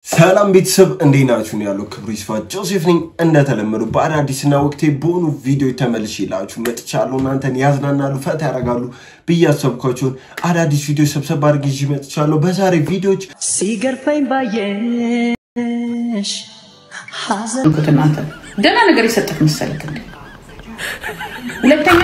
ሰላም ቤተሰብ እንዴት ናችሁ? ነው ያለው ክብሩ ይስፋ ጆሴፍ ነኝ። እንደተለመዱ በአዳዲስና ወቅቴ በሆኑ ቪዲዮ ተመልሼ ላችሁ መጥቻለሁ። እናንተን ያዝናናሉ፣ ፈታ ያደርጋሉ ብዬ ያሰብኳቸውን አዳዲስ ቪዲዮ ሰብሰብ አድርጌ ይዤ መጥቻለሁ። በዛሬ ቪዲዮዎች ሲገርፈኝ ባየሽ ሐዘን እንኩት እናንተ ደህና ነገር የሰጠት መሰለክ እንዴ? ሁለተኛ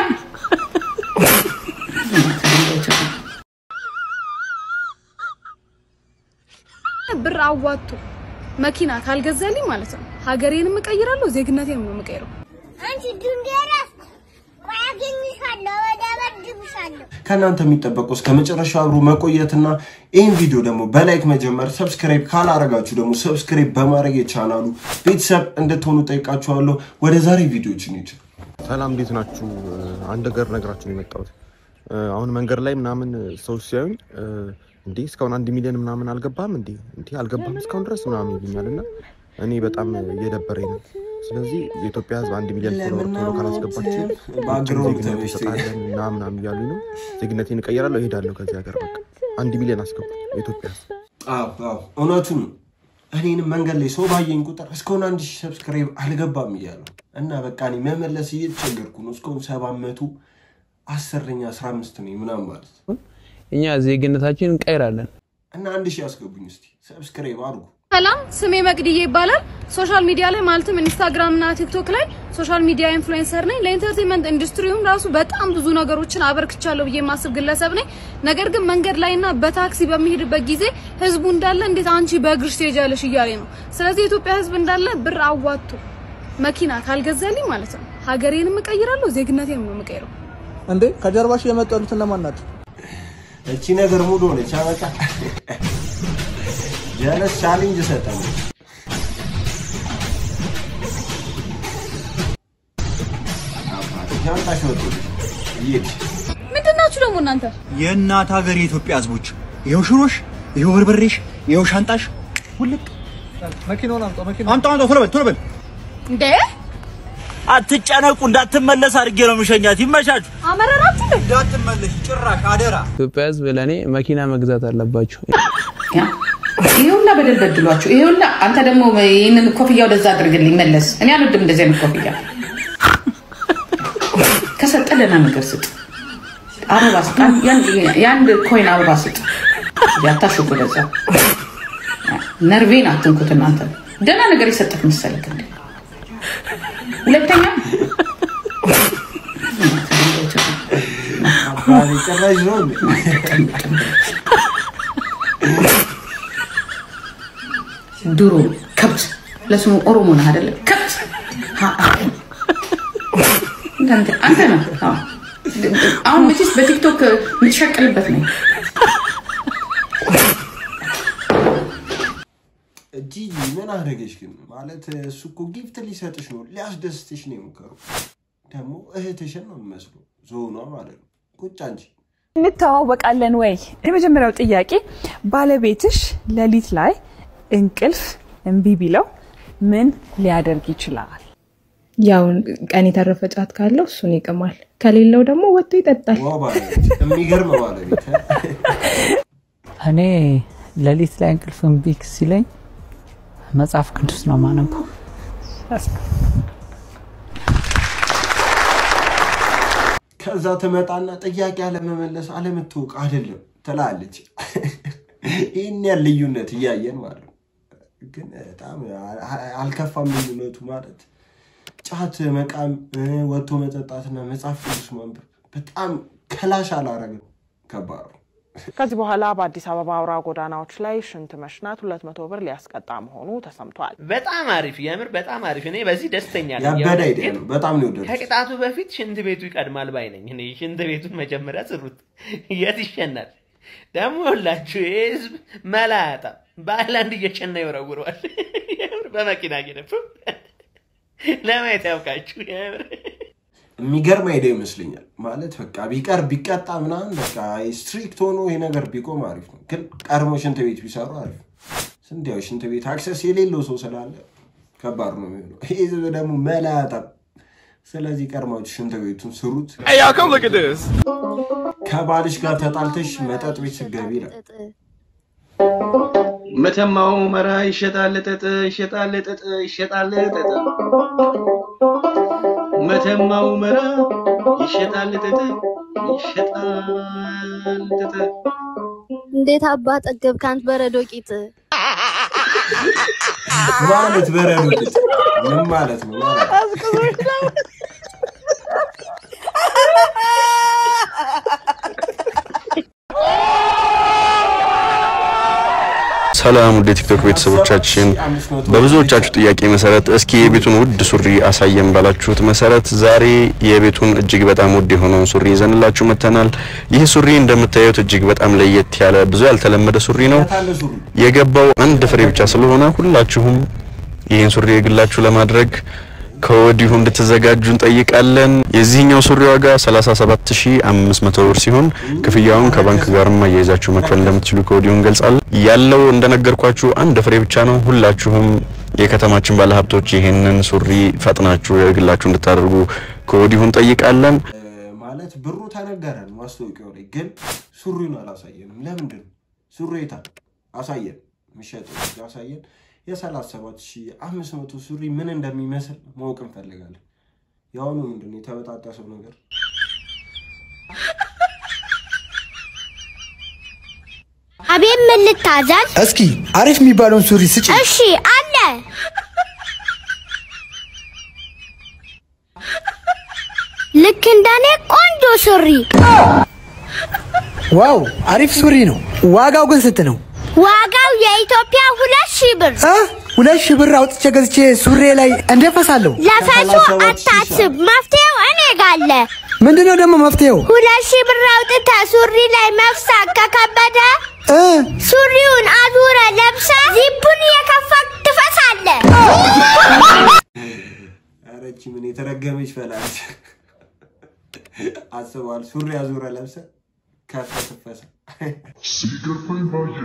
ብር አዋጥቶ መኪና ካልገዛልኝ ማለት ነው ሀገሬንም እቀይራለሁ፣ ዜግነቴንም ነው የምቀይረው። አንቺ ድንገረፍ ቆይ አገኝሻለሁ፣ እደበድብሻለሁ። ከእናንተ የሚጠበቀው እስከ መጨረሻው አብሮ መቆየትና ይህን ቪዲዮ ደግሞ በላይክ መጀመር፣ ሰብስክራይብ ካላረጋችሁ ደግሞ ሰብስክራይብ በማድረግ የቻናሉ ቤተሰብ እንድትሆኑ ጠይቃችኋለሁ። ወደ ዛሬ ቪዲዮዎች እንሂድ። ሰላም እንዴት ናችሁ? አንድ ነገር ነግራችሁ ነው የመጣሁት። አሁን መንገድ ላይ ምናምን ሰዎች ሲያዩኝ እንዴ እስካሁን አንድ ሚሊዮን ምናምን አልገባም እንዴ እንዴ አልገባም እስካሁን ድረስ ምናምን ይሉኛል እና እኔ በጣም እየደበረኝ ነው። ስለዚህ የኢትዮጵያ ሕዝብ አንድ ሚሊዮን ፎሎወር ቶሎ ካላስገባችሁ ባክግራውንድ ዜግነት ተመችቶኝ እንሰጣለን እና ምናምን እያሉኝ ነው። ዜግነቴን እቀይራለሁ፣ እሄዳለሁ ከዚህ ሀገር በቃ አንድ ሚሊዮን አስገቡ የኢትዮጵያ ሕዝብ አዎ አዎ እውነቱን ነው። እኔንም መንገድ ላይ ሰው ባየኝ ቁጥር እስካሁን አንድ ሺህ ሰብስክራይብ አልገባም እያለሁ እና በቃ እኔ መመለስ እየተቸገርኩ ነው። እስካሁን ሰባት መቶ አስረኛ አስራ አምስት ነኝ ምናምን ማለት ነው። እኛ ዜግነታችን እንቀይራለን። እና አንድ ሺህ አስገቡኝ እስቲ ሰብስክራይብ አድርጉ። ሰላም፣ ስሜ መቅድዬ ይባላል። ሶሻል ሚዲያ ላይ ማለትም ኢንስታግራም እና ቲክቶክ ላይ ሶሻል ሚዲያ ኢንፍሉዌንሰር ነኝ። ለኢንተርቴንመንት ኢንዱስትሪውም ራሱ በጣም ብዙ ነገሮችን አበርክቻለሁ ብዬ የማስብ ግለሰብ ነኝ። ነገር ግን መንገድ ላይና በታክሲ በሚሄድበት ጊዜ ህዝቡ እንዳለ እንዴት አንቺ በእግርሽ ትሄጃለሽ እያለ ነው። ስለዚህ የኢትዮጵያ ህዝብ እንዳለ ብር አዋጥቶ መኪና ካልገዛልኝ ማለት ነው ሀገሬንም እቀይራለሁ፣ ዜግነቴንም ነው የምቀይረው። እንዴ ከጀርባሽ የመጡ ያሉት እነማን ናቸው? እቺ ነገር ሙሉ ሆነች። አበቃ ጀለስ ቻሌንጅ ሰጠን። ሻንጣሽ ወጡልሽ ይሄድ ምንድን ናችሁ ደግሞ እናንተ? የእናት ሀገር የኢትዮጵያ ህዝቦች ይኸው ሽሮሽ፣ ይኸው በርበሬሽ፣ ይኸው ሻንጣሽ ውልቅ መኪናውን አምጣ። መኪና አምጣ አምጣ፣ ቶሎ በል ቶሎ በል። እንዴ አትጨነቁ፣ እንዳትመለስ አድርጌ ነው የምሸኛት። ይመቻችሁ። አመረራችሁ እንዴ? እንዳትመለሽ ጭራሽ አደራ። ኢትዮጵያ ህዝብ ለእኔ መኪና መግዛት አለባችሁ። ይሄ ሁላ በደል በድሏችሁ፣ ይሄ ሁላ አንተ ደግሞ ይህንን ኮፍያ ወደዛ አድርግልኝ መለስ። እኔ አልወድም እንደዚህ አይነት ኮፍያ። ከሰጠ ደህና ነገር ስጥ፣ አበባ ስጥ፣ የአንድ ኮይን አበባ ስጥ። ያታሽጉ ወደዛ ነርቬን አትንኩት እናንተ። ደህና ነገር የሰጠት መሰለክ እንዴ? ሁለተኛ አባሪ ጭራሽ ነው እንዴ? ድሮ ከብት ለስሙ ኦሮሞ ነህ አይደለ? ከብት ሀ- ሀ- አንተ አንተ ነህ። አዎ። አሁን መቼስ በቲክቶክ የምትሸቅልበት ነው። ጂጂ ምን አደረገች ግን? ማለት እሱ እኮ ጊፍት ሊሰጥሽ ነው ሊያስደስትሽ ነው የሞከረው። ደግሞ እህትሽን ነው የሚመስለው ዞኗ ማለት ነው። ቁጭ አንቺ እንተዋወቃለን ወይ? የመጀመሪያው ጥያቄ ባለቤትሽ ሌሊት ላይ እንቅልፍ እምቢ ቢለው ምን ሊያደርግ ይችላል? ያው ቀን የተረፈ ጫት ካለው እሱን ይቅማል፣ ከሌለው ደግሞ ወጥቶ ይጠጣል። ዋ ባለቤት የሚገርም ባለቤት እኔ ሌሊት ላይ እንቅልፍ እምቢ ሲለኝ መጽሐፍ ቅዱስ ነው ማነበው። ከዛ ትመጣና ጥያቄ አለመመለስ አለመታወቅ አይደለም ትላለች። ይህን ያህል ልዩነት እያየን ማለት ነው። ግን በጣም አልከፋም ልዩነቱ ማለት ጫት መቃም፣ ወጥቶ መጠጣትና መጽሐፍ ቅዱስ ማንበብ በጣም ከላሽ አላረግም። ከባድ ነው። ከዚህ በኋላ በአዲስ አበባ አውራ ጎዳናዎች ላይ ሽንት መሽናት ሁለት መቶ ብር ሊያስቀጣ መሆኑ ተሰምቷል። በጣም አሪፍ፣ የምር በጣም አሪፍ። እኔ በዚህ ደስተኛ ነኝ። ያበደ የምር አይዲያ ነው። በጣም ነው የወደድኩት። ከቅጣቱ በፊት ሽንት ቤቱ ይቀድማል ባይ ነኝ። እኔ ሽንት ቤቱን መጀመሪያ ስሩት፣ የት ይሸናል? ደግሞ ሁላችሁ ይህ ህዝብ መላ አያጣም። በአይላንድ እየሸና ይወረውረዋል። የምር በመኪና እየነፉ ለማየት ያውቃችሁ። የምር የሚገርም አይዲያ ይመስለኛል። ማለት በቃ ቢቀር ቢቀጣ ምናምን በቃ ስትሪክት ሆኖ ይሄ ነገር ቢቆም አሪፍ ነው። ግን ቀድሞ ሽንት ቤት ቢሰሩ አሪፍ ነው። ስንት ያው ሽንት ቤት አክሰስ የሌለው ሰው ስላለ ከባድ ነው የሚሆነው። ይህ ህዝብ ደግሞ መላ አያጣም። ስለዚህ ቀድማችሁ ሽንት ቤቱን ስሩት። ከባልሽ ጋር ተጣልተሽ መጠጥ ቤት ስገቢ ይላል። መተማው መራ ይሸጣል ጥጥ ይሸጣል ጥጥ ይሸጣል ጥጥ መተማው መራ ይሸጣል ጥጥ ይሸጣል ጥጥ እንዴት አባ ጠገብ ካንት በረዶ ቂጥ ማለት በረዶ ቂጥ ምን ማለት ነው? ሰላም ውድ የቲክቶክ ቤተሰቦቻችን፣ በብዙዎቻችሁ ጥያቄ መሰረት እስኪ የቤቱን ውድ ሱሪ አሳየን ባላችሁት መሰረት ዛሬ የቤቱን እጅግ በጣም ውድ የሆነውን ሱሪ ይዘንላችሁ መጥተናል። ይህ ሱሪ እንደምታዩት እጅግ በጣም ለየት ያለ ብዙ ያልተለመደ ሱሪ ነው። የገባው አንድ ፍሬ ብቻ ስለሆነ ሁላችሁም ይህን ሱሪ የግላችሁ ለማድረግ ከወዲሁ እንድትዘጋጁ እንጠይቃለን። የዚህኛው ሱሪ ዋጋ 37500 ብር ሲሆን ክፍያውን ከባንክ ጋርም አያይዛችሁ መክፈል እንደምትችሉ ከወዲሁ እንገልጻለን። ያለው እንደነገርኳችሁ አንድ ፍሬ ብቻ ነው። ሁላችሁም የከተማችን ባለሀብቶች ይህንን ሱሪ ፈጥናችሁ የግላችሁ እንድታደርጉ ከወዲሁ እንጠይቃለን። ማለት ብሩ ተነገረን ማስታወቂያው ላይ ግን ሱሪውን አላሳየንም። ለምንድን ነው ሱሪ የታል? አሳየን፣ የሚሸጠው አሳየን። የሰላሳ ሰባት ሺህ አምስት መቶ ሱሪ ምን እንደሚመስል ማወቅ እንፈልጋለን። የአሁኑ ምንድን ነው የተበጣጠሰው ነገር? አቤት ምን ልታዘዝ? እስኪ አሪፍ የሚባለውን ሱሪ ስጭ። እሺ አለ። ልክ እንደኔ ቆንጆ ሱሪ። ዋው አሪፍ ሱሪ ነው። ዋጋው ግን ስንት ነው? ዋጋው የኢትዮጵያ ሁለት ሺህ ብር። ሁለት ሺህ ብር አውጥቼ ገዝቼ ሱሬ ላይ እንደፈሳለሁ። ለፈሱ አታስብ፣ መፍትሄው እኔ ጋር አለ። ምንድነው ደግሞ መፍትሄው? ሁለት ሺህ ብር አውጥተህ ሱሪ ላይ መፍሳት ከከበደ ሱሪውን አዙረ ለብሰ ዚፑን እየከፈት ትፈሳለህ። ኧረ ይህቺ ምን የተረገመች ፈላች አስበዋል። ሱሪ አዙረ ለብሰ ከፈ ትፈሳ ሲገርመኝ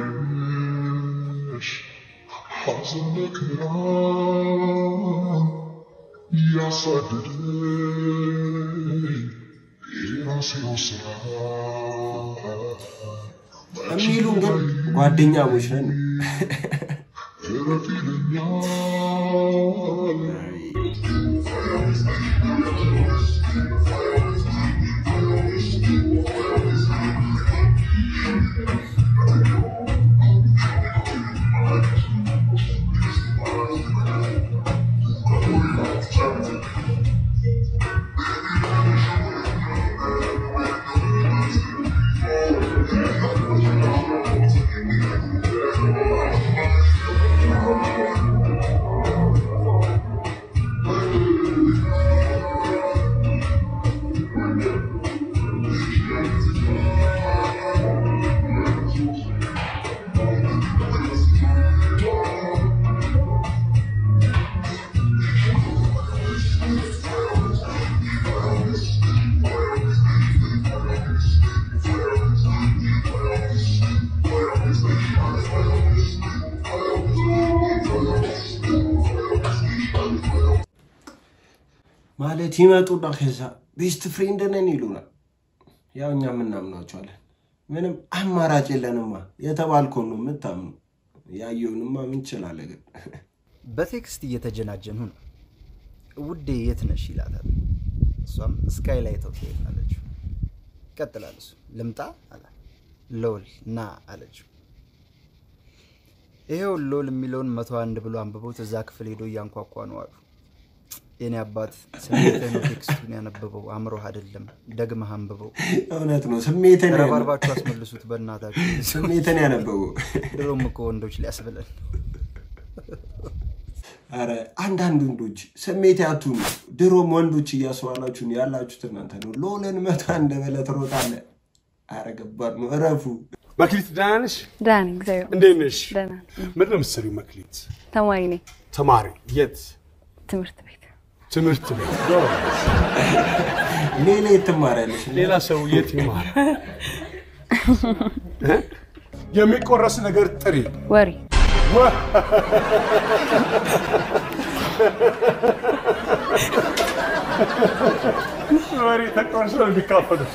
ባየሽ ሐዘን መከራ ያሳደደኝ የራሴው ስራ የሚሉን ግን ጓደኛሞች ነን። እረፍ ይለኛል ማለት ይመጡና ከዛ ቤስት ፍሬንድ ነን ይሉናል። ያው እኛ የምናምናቸዋለን። ምንም አማራጭ የለንማ። የተባልከውን ነው የምታምኑ። ያየውንማ ምን ይችላለ ግን በቴክስት እየተጀናጀኑ ነው። ውዴ የት ነሽ ይላታል። እሷም ስካይ ላይ ተው ትሄዳለች። ይቀጥላል እሱ ልምጣ አለ። ሎል ና አለችው። ይሄው ሎል የሚለውን መቶ አንድ ብሎ አንብቦት እዛ ክፍል ሄዶ እያንኳኳ ነው አሉ። የኔ አባት ስሜትህ ነው ቴክስቱን ያነበበው አእምሮህ አይደለም። ደግመህ አንብበው። እውነት ነው። ስሜትን ረባርባችሁ አስመልሱት በእናታችሁ። ስሜትን ያነበበው ድሮም እኮ ወንዶች ሊያስብለን አረ አንዳንድ ወንዶች ስሜት ያቱኑ ድሮም ወንዶች እያስባላችሁን ያላችሁት እናንተ ነው። ሎለን መቶ አንድ በለት ሮጣለ። አረ ገባድ ነው። እረፉ። መክሊት ደህና ነሽ? ደህና ነኝ፣ እግዚአብሔር እንዴት ነሽ? ደህና ነኝ። ምንድን ነው የምትሰሪው መክሊት? ተማሪ ነኝ፣ ተማሪ የት? ትምህርት ቤት። ትምህርት ቤት። ሌላ የት ትማሪያለሽ? ሌላ ሰው የት ይማር? እ? የሚቆረስ ነገር ጥሪ። ወሬ ወሬ ተቆርሶ ነው የሚካፈሉት።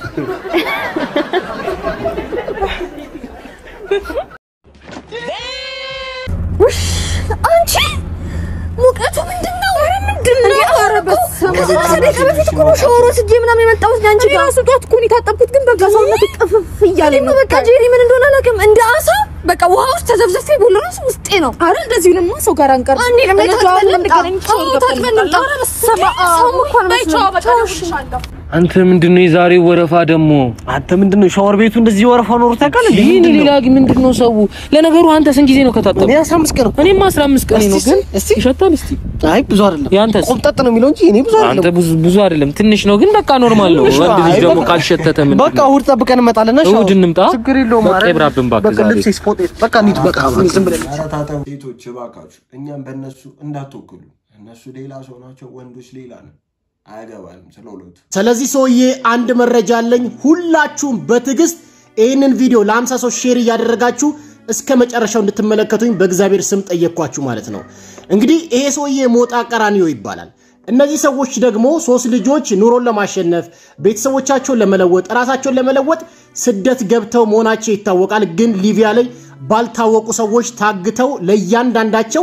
እኮ ነው ሻወር ወስጄ ምናምን የመጣሁት አንቺ ጋር ራሱ ጧት እኮ ነው የታጠብኩት፣ ግን በቃ ሰውነት ጥፍፍ እያለኝ ነው። በቃ ጄሪ ምን እንደሆነ አላውቅም። እንደ አሳ በቃ ውሃ ውስጥ ተዘብዘፌ ቦሎሮስ ውስጤ ነው። አረ እንደዚህ ለማ ሰው ጋር አንቀር አንዴ ነው እኔ ታጥበን ታጥበን ልምጣ። ልምጣ። አዎ ታጥበን ልምጣ። ኧረ በስመ አብ። ሰውም እኮ አልመስልም። ቻው፣ እሺ። አንተ ምንድነው የዛሬው ወረፋ ደግሞ? አንተ ምንድነው ሻወር ቤቱ እንደዚህ ወረፋ ኖሮ ታውቃለህ? እንዴ? ይህን ምንድን ነው? ሌላ ግን ምንድነው ሰው? ለነገሩ አንተ ስንት ጊዜ ነው ከታጠብክ? እኔ 15 ቀን እኔም 15 ቀን ነው። ግን ይሸታል። እስቲ አይ ብዙ አይደለም። ያንተስ? ቆምጠጥ ነው የሚለው እንጂ እኔ ብዙ አይደለም። አንተ ብዙ ብዙ አይደለም፣ ትንሽ ነው። ግን በቃ ኖርማል ነው። ትንሽ ነው። ወንድ ልጅ አይ ደግሞ በቃ- ካልሸተተ ምን በቃ እሑድ ጠብቀን እንመጣለን። እሺ? እሑድ እንምጣ። ችግር የለውም። በቃ ኧረ ይብራብን እባክህ በቃ ዛሬ። ልብሴ ስፖርት በቃ እንሂድ። በቃ ዝም ብለን ኧረ ታጠቡ ሴቶች እባካችሁ፣ እኛም በእነሱ እንዳትወክሉ። እነሱ ሌላ ሰው ናቸው፣ ወንዶች ሌላ ነው። አያገባንም ስለ ሁለቱ። ስለዚህ ሰውዬ አንድ መረጃ አለኝ። ሁላችሁም በትዕግስት ይህንን ቪዲዮ ለ50 ሰው ሼር እያደረጋችሁ እስከ መጨረሻው እንድትመለከቱኝ በእግዚአብሔር ስም ጠየቅኳችሁ ማለት ነው። እንግዲህ ይሄ ሰውዬ ሞጣ ቀራኒዮ ይባላል። እነዚህ ሰዎች ደግሞ ሶስት ልጆች ኑሮን ለማሸነፍ ቤተሰቦቻቸውን ለመለወጥ ራሳቸውን ለመለወጥ ስደት ገብተው መሆናቸው ይታወቃል። ግን ሊቢያ ላይ ባልታወቁ ሰዎች ታግተው ለእያንዳንዳቸው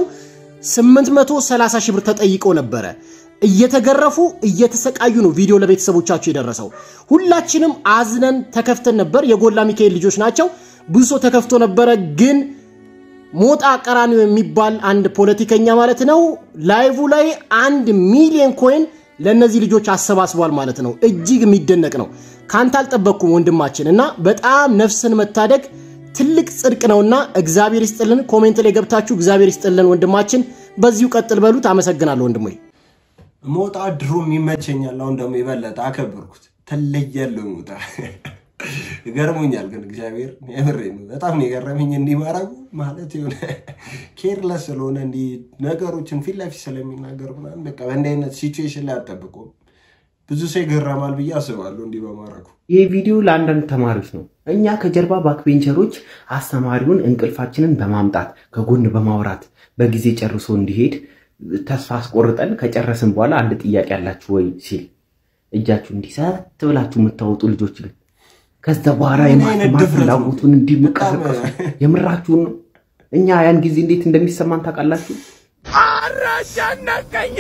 830 ሺህ ብር ተጠይቀው ነበረ። እየተገረፉ እየተሰቃዩ ነው ቪዲዮ ለቤተሰቦቻቸው የደረሰው። ሁላችንም አዝነን ተከፍተን ነበር። የጎላ ሚካኤል ልጆች ናቸው። ብዙ ሰው ተከፍቶ ነበረ። ግን ሞጣ ቀራኒዮ የሚባል አንድ ፖለቲከኛ ማለት ነው ላይቭ ላይ አንድ ሚሊዮን ኮይን ለእነዚህ ልጆች አሰባስቧል ማለት ነው። እጅግ የሚደነቅ ነው። ካንተ አልጠበቅኩም ወንድማችን እና በጣም ነፍስን መታደግ ትልቅ ጽድቅ ነውና እግዚአብሔር ይስጥልን። ኮሜንት ላይ ገብታችሁ እግዚአብሔር ይስጥልን ወንድማችን፣ በዚሁ ቀጥል በሉት። አመሰግናለሁ ወንድሞ። ሞጣ ድሮም ይመቸኛል። አሁን ደግሞ የበለጠ አከበርኩት። ትለያለህ ሞጣ። ገርሞኛል ግን እግዚአብሔር የምሬ ነው። በጣም ነው የገረመኝ እንዲህ ማድረጉ ማለት የሆነ ኬርለስ ስለሆነ እንዲህ ነገሮችን ፊት ለፊት ስለሚናገር ምናምን በቃ በእንዲህ አይነት ሲቹዌሽን ላይ አጠብቆም ብዙ ሰው ይገረማል ብዬ አስባለሁ እንዲህ በማድረጉ። ይህ ቪዲዮ ለአንዳንድ ተማሪዎች ነው። እኛ ከጀርባ ባክቤንቸሮች አስተማሪውን እንቅልፋችንን በማምጣት ከጎን በማውራት በጊዜ ጨርሶ እንዲሄድ ተስፋ አስቆርጠን ከጨረስን በኋላ አንድ ጥያቄ አላችሁ ወይ ሲል እጃችሁ እንዲሰት ብላችሁ የምታወጡ ልጆች ግን ከዛ በኋላ ምን አይነት የማስተማር ድፍረት ነው? ፍላጎቱን እንዲመቀሰቀሱ የምራችሁን ነው። እኛ ያን ጊዜ እንዴት እንደሚሰማን ታውቃላችሁ? አረጨነቀኝ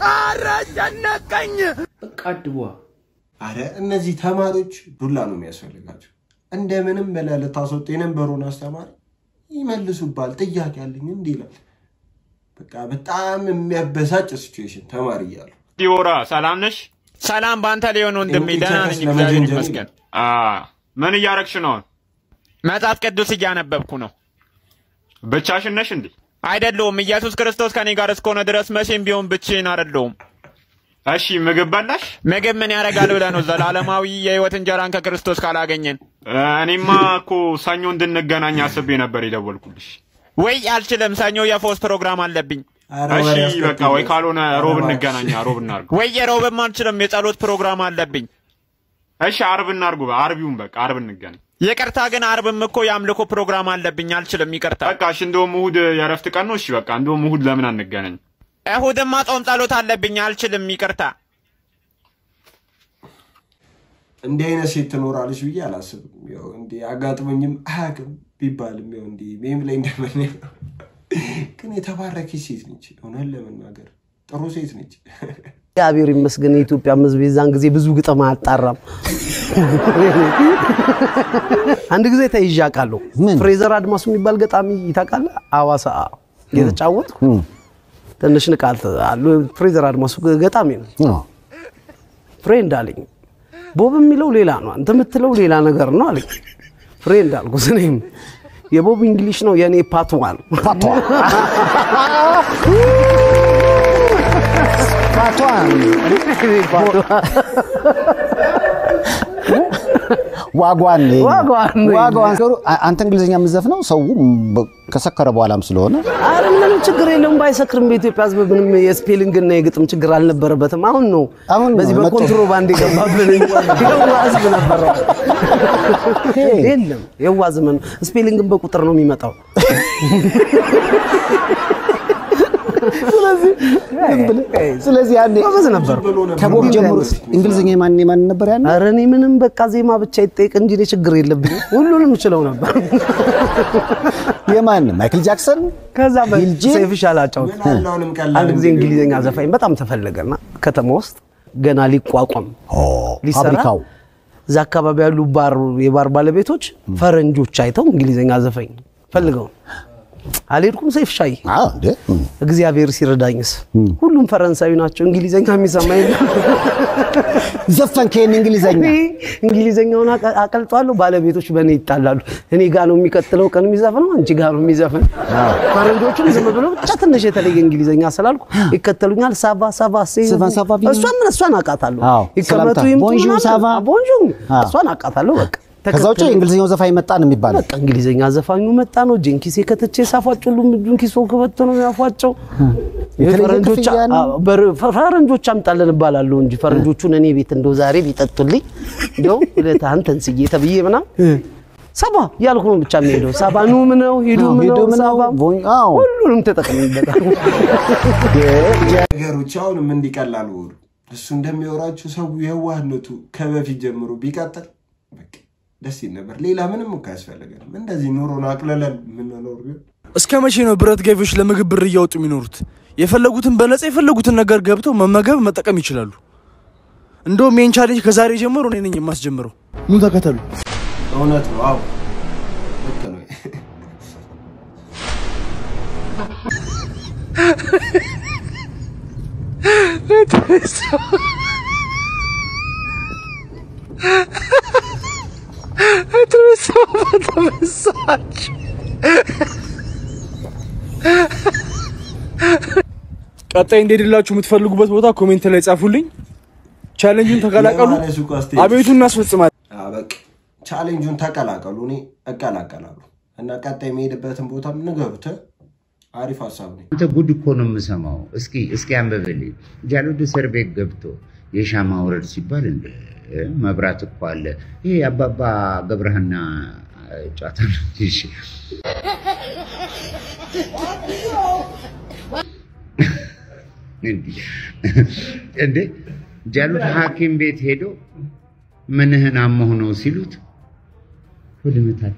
አረጨነቀኝ በቃ አድቧ አረ እነዚህ ተማሪዎች ዱላ ነው የሚያስፈልጋቸው። እንደምንም ብለህ ልታስወጡ የነበረውን አስተማሪ ይመልሱባል። ጥያቄ አለኝ እንዲህ ይላል። በቃ በጣም የሚያበሳጭ ሲቹዌሽን ተማሪ እያሉ ዲቦራ ሰላም ነሽ? ሰላም በአንተ ሊሆን ወንድሜ፣ እንዴት ደህና ነሽ? ነኝ እግዚአብሔር ለመጀንጀን ይመስገን። አ ምን እያረግሽ ነው? መጽሐፍ ቅዱስ እያነበብኩ ነው። ብቻሽን ነሽ እንዴ? አይደለሁም። ኢየሱስ ክርስቶስ ከኔ ጋር እስከሆነ ድረስ መቼም ቢሆን ብቻዬን አይደለሁም። እሺ ምግብ በላሽ? ምግብ ምን ያደርጋል ብለህ ነው? ዘላለማዊ የህይወት እንጀራን ከክርስቶስ ካላገኘን። እኔማ እኮ ሰኞ እንድንገናኝ አስቤ ነበር የደወልኩልሽ። ወይ አልችልም፣ ሰኞ የፎስ ፕሮግራም አለብኝ። ኧረ እሺ ወሬ በቃ አስከትል። ወይ ካልሆነ ሮብ ኧረ እንገናኛ፣ ሮብ እናርግ። ወይ የሮብም አልችልም፣ የጸሎት ፕሮግራም አለብኝ። እሺ አርብ እናርጉ፣ አርቢውን በቃ አርብ እንገናኝ። ይቅርታ ግን አርብም እኮ የአምልኮ ፕሮግራም አለብኝ፣ አልችልም። ይቅርታ በቃ እሺ። እንደውም እሁድ የእረፍት ቀን ነው። እሺ በቃ እንደውም እሁድ ለምን አንገናኝ? እሁድማ ጾም ጸሎት አለብኝ፣ አልችልም። ይቅርታ እንዲህ አይነት ሴት ትኖራለች ብዬ አላስብም። ያው እንዲህ አጋጥሞኝም አያውቅም ቢባልም ያው እንዲህ ሜም ላይ እንደምናየው ግን የተባረከች ሴት ነች። እውነት ለመናገር ጥሩ ሴት ነች። እግዚአብሔር ይመስገን የኢትዮጵያ ሕዝብ የዛን ጊዜ ብዙ ግጥም አያጣራም። አንድ ጊዜ ተይዤ አውቃለሁ። ፍሬዘር አድማሱ የሚባል ገጣሚ ታውቃለህ? አዋሳ የተጫወትኩ ትንሽ ንቃል አሉ። ፍሬዘር አድማሱ ገጣሚ ነው። ፍሬንድ አለኝ። ቦብ የሚለው ሌላ ነው፣ አንተ የምትለው ሌላ ነገር ነው አለኝ። ፍሬንድ አልኩት። እኔም የቦብ እንግሊሽ ነው የእኔ ፓትዋ ነው። ዋጓን ዋጓን ዋጓን ሲሉ አ- አንተ እንግሊዝኛ የምትዘፍነው ሰው በ- ከሰከረ በኋላም ስለሆነ አረ ምንም ችግር የለውም ባይሰክርም በኢትዮጵያ ህዝብ ምንም የስፔሊንግና የግጥም ችግር አልነበረበትም። አሁን ነው በዚህ መጥቶ- በኮንትሮባንድ የገባብን እንጂ የዋ ህዝብ ነበረ። የለም የዋ ዘመን ስፔሊንግን በቁጥር ነው የሚመጣው። ስለዚህ ያኔ ጎበዝ ነበር። ከቦብ ጀምሮ እንግሊዝኛ የማን የማን ነበር ያኔ? አረ እኔ ምንም በቃ ዜማ ብቻ ይጠይቅ እንጂ እኔ ችግር የለብኝም። ሁሉንም እችለው ነበር። የማን ማይክል ጃክሰን ከዛ ሰይፍሽ አላጫውት ምን አለ አሁንም ቀላል አንድ ጊዜ እንዲህ እንግሊዝኛ ዘፋኝ በጣም ተፈለገና ከተማ ውስጥ ገና ሊቋቋም ሊሰራ ፋብሪካው እዛ አካባቢ ያሉ ባር የባር ባለቤቶች ፈረንጆች አይተው እንግሊዝኛ ዘፈኝ ፈልገው አልሄድኩም። ሰይፍ ሻይ እግዚአብሔር ሲረዳኝስ ሁሉም ፈረንሳዊ ናቸው። እንግሊዝኛ የሚሰማ የለም። ዘፈንክ ይሄን እንግሊዝኛ እንግሊዝኛውን አቀ- አቀልጧለሁ። ባለቤቶች በእኔ ይጣላሉ። እኔ ጋ ነው የሚቀጥለው ቀን የሚዘፍነው፣ አንቺ ጋ ነው የሚዘፍን። ፈረንጆቹም ዝም ብለው ብቻ ትንሽ የተለየ እንግሊዝኛ ስላልኩ ይከተሉኛል። ሳቫ ሳቫ ሴ ሳቫ ሳቫ ቢሉ- እሷን እሷን አውቃታለሁ። አዎ፣ ይቀመጡ ሰላምታ። ይምጡ ቦንዡር ምናምን። ሳቫ። ቦንዡር አዎ። እሷን አውቃታለሁ። በቃ ከዛ ውጭ ተከተሉ። የእንግሊዝኛው ዘፋኝ መጣ ነው የሚባለው። በቃ እንግሊዝኛ ዘፋኙ መጣ ነው። እጄን ኪሴ ከትቼ ሳፏጭ ሁሉም እጁን ኪሶ ከበቶ ነው የሚያፏጨው። የተለየ ፈረንጆች ክፍያ ነው? አዎ፣ በር- ፈ- ፈረንጆች አምጣለን እባላለሁ እንጂ ፈረንጆቹን እኔ ቤት እንደው ዛሬ ቢጠጡልኝ እንደው ውለታህን ተንስዬ ተብዬ ምናምን ሰባ ያልኩ ነው ብቻ የሚሄደው። ሰባ ኑም ነው ሂዱም ነው ሂዱም ነው፣ ሰባ ቦኝ- አዎ። ሁሉንም ተጠቅምበታል። ነገሮች አሁንም እንዲቀላሉ ወሩ እሱ እንደሚወራችሁ ሰው የዋህነቱ ከበፊት ጀምሮ ቢቀጥል በቃ ደስ ይል ነበር። ሌላ ምንም እኮ አያስፈልገንም። እንደዚህ ኑሮን አቅለለን የምንኖር ቢሆን እስከ መቼ ነው ብረት ገቢዎች ለምግብ ብር እያወጡ የሚኖሩት? የፈለጉትን በነፃ የፈለጉትን ነገር ገብተው መመገብ መጠቀም ይችላሉ። እንደውም ይህን ቻሌንጅ ከዛሬ ጀምሮ እኔ ነኝ የማስጀምረው። ኑ ተከተሉ። እውነት ነው። አዎ ልክ ነው። ቀጣይ እንደሄድላችሁ የምትፈልጉበት ቦታ ኮሜንት ላይ ጻፉልኝ። ቻሌንጁን ተቀላቀሉ። የማነ ሱቅ አስተያየት። አቤቱን እናስፈጽማለን። አዎ፣ በቃ ቻሌንጁን ተቀላቀሉ። እኔ እቀላቀላለሁ እና ቀጣይ የሚሄድበትን ቦታም ንገሩት። አሪፍ ሀሳብ ነው። አንተ ጉድ እኮ ነው የምሰማው። እስኪ እስኪ አንብብልኝ። ጃሉድ እስር ቤት ገብቶ የሻማ ውረድ ሲባል እንደ መብራት እኮ አለ። ይሄ አባባ ገብረሃና ጨዋታ ነው። እሺ እንዲህ እንዴ ጃሉድ ሐኪም ቤት ሄዶ ምንህን አሞህ ነው ሲሉት ሆድ ይመታል።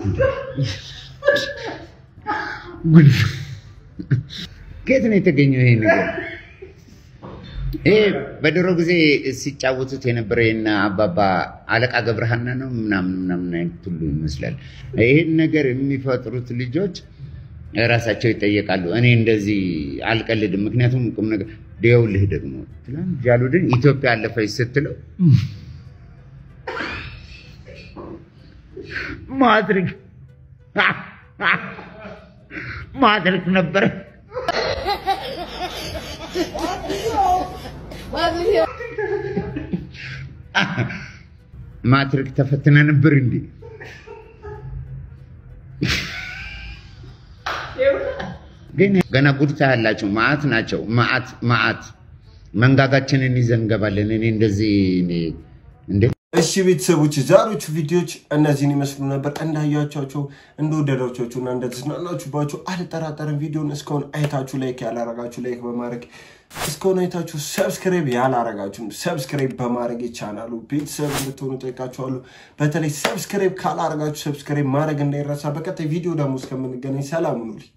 ጉድ ነው። ከየት ነው የተገኘው ይሄ ነገር? ይሄ በድሮ ጊዜ ሲጫወቱት የነበረ የነ አባባ አለቃ ገብረሃና ነው ምናምን ምናምን አይነት ሁሉ ይመስላል። ይህን ነገር የሚፈጥሩት ልጆች ራሳቸው ይጠየቃሉ። እኔ እንደዚህ አልቀልድም፣ ምክንያቱም ቁም ነገር ደውልህ ደግሞ ትላንት ጃሉድን ኢትዮጵያ አለፈች ስትለው ማድረግ ማድረግ ነበረ። ማትሪክ ተፈትና ነበር እንዴ? ግን ገና ጉድ ታያላችሁ። ማአት ናቸው። ማአት ማአት መንጋጋችንን ይዘን እንገባለን። እኔ እንደዚህ እኔ እንዴ እሺ ቤተሰቦች ዛሬዎቹ ቪዲዮዎች እነዚህን ይመስሉ ነበር። እንዳያቸቸው እንደወደዳቸቸው እና እንደተዝናናችሁባቸው አልጠራጠርም። ቪዲዮን እስካሁን አይታችሁ ላይክ ያላረጋችሁ ላይክ በማድረግ እስካሁን አይታችሁ ሰብስክራይብ ያላረጋችሁም ሰብስክራይብ በማድረግ የቻናሉ ቤተሰብ እንድትሆኑ ጠይቃችኋለሁ። በተለይ ሰብስክራይብ ካላረጋችሁ ሰብስክራይብ ማድረግ እንዳይረሳ። በቀጣይ ቪዲዮ ደግሞ እስከምንገናኝ ሰላም ሁኑልኝ።